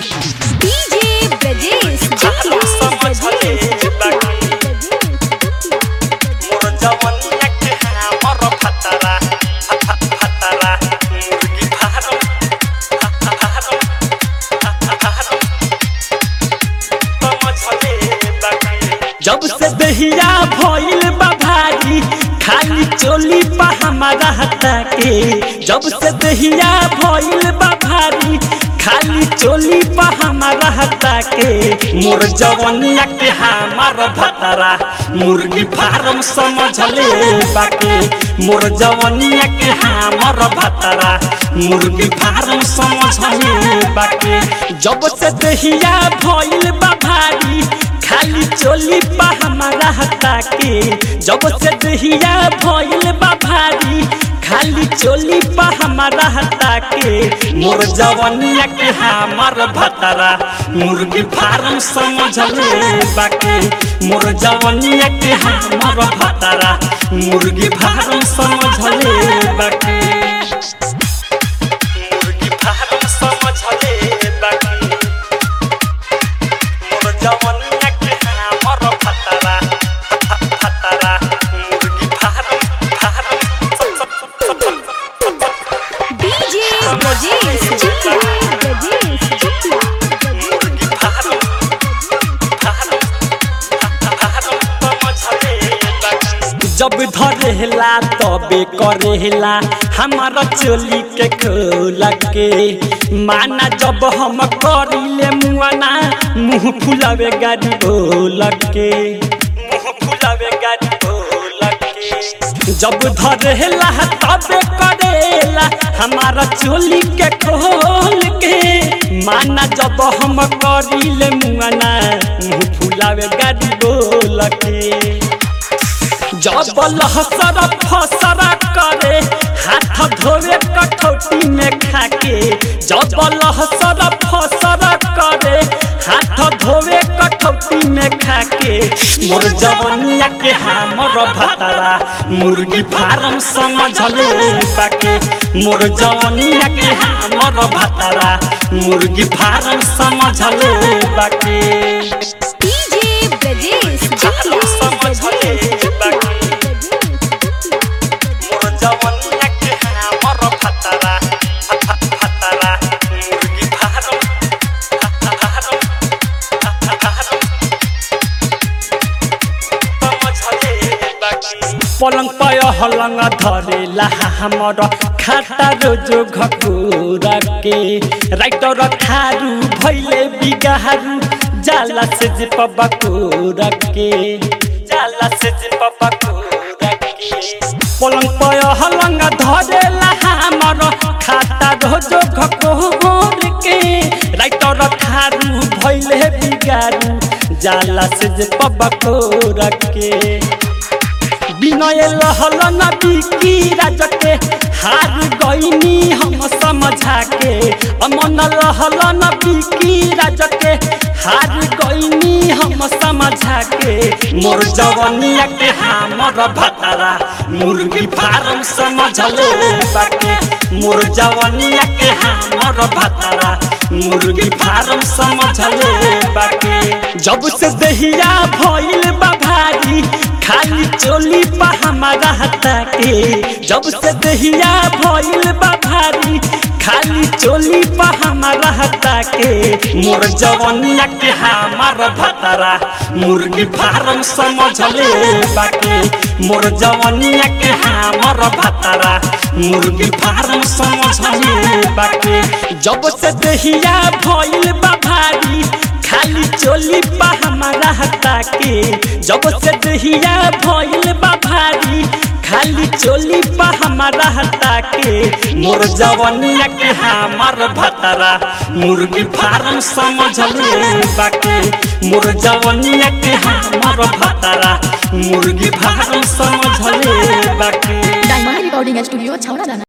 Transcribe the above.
DJ Brajesh भारो समझले बाकी मोर जवनिया के हमर फतरा फतरा मुर्गी फार्म फार्म फार्म समझले बाकी जब से दहिया भइल बा भारी खाली चोली पा हमारा हटा के जब से दहिया भइल बा भारी खाली चोली पा हमारा हटा के मोर जवनिया के हमार भतरा मुर्गी फार्म समझले बाके मोर जवनिया के हमार भतरा मुर्गी फार्म समझले बाके जब से दहिया भइल बा भारी खाली चोली पा हमारा हटा के जब से दहिया भइल बा भारी खाली चोली पा हमारा हटा के मोर जवनिया के हमार भतरा मुर्गी फार्म समझले बाके मोर जवनिया के हमार भतरा मुर्गी फार्म समझले बाके मुर्गी फार्म समझले बाकी मोर जवनिया के हमर फतरा फतरा मुर्गी farm farm DJ Brajesh Brajesh मुर्गी फार्म फार्म फार्म समझले बाकी जब धरेला तबे करेला हमारा चोली के खोल के माना जब हम करिले मुआना मुंह फुलावे गाड़ी बोल के मुंह फुलावे गाड़ी बोल के जब धरेला तबे करेला हमारा चोली के खोल के माना जब हम करिले मुआना मुंह फुलावे गाड़ी बोल के जब लहसर फसर करे हाथ धोवे कठौती में खाके जब लहसर फसर करे हाथ धोवे कठौती में खाके मोर जवनिया के हमर भतरा मुर्गी फार्म समझले बाके मोर जवनिया के हमर भतरा मुर्गी फार्म समझले बाके डीजे ब्रजेश भारो समझले बाकी मोर जवनिया के हमर फतरा फतरा मुर्गी फार्म फार्म फार्म समझले बाकी पलंग पय हलंग धरेला हमर खाता रोजो घकुरा के राइटर खारू भैले बिगाहरू जाला से जे पबकुरा के जाला से जे पबकुरा के पलंग पय हलंग धरेला हमर खाता रोजो घकुर के राइटर खारू भैले बिगारू जाला से जे पबकुरा के विनय लहल न बिकी राजके हार गईनी हम समझा के अमन लहल न बिकी राजके हार गईनी हम समझा के मोर जवनिया के हमर भतरा मुर्गी फार्म समझले बाके मोर जवनिया के हमर भतरा मुर्गी फार्म समझले बाके जब से दहिया भइल बा भारी खाली चोली पा हमारा हटा के जब से दहिया भइल बा भारी खाली चोली पा हमारा हटा के मोर जवनिया के हमार भतरा मुर्गी फार्म समझले बाके मोर जवनिया के हमार भतरा मुर्गी फार्म समझले बाके जब से दहिया भइल बा भारी खाली चोली पा हमारा हटा के जब से दहिया भइल बा भारी खाली चोली पा हमारा हटा के मोर जवनिया के हमार भतरा मुर्गी फार्म समझले बाके मोर जवनिया के हमार भतरा मुर्गी फार्म समझले बाके डायमंड रिकॉर्डिंग स्टूडियो छौड़ा दाना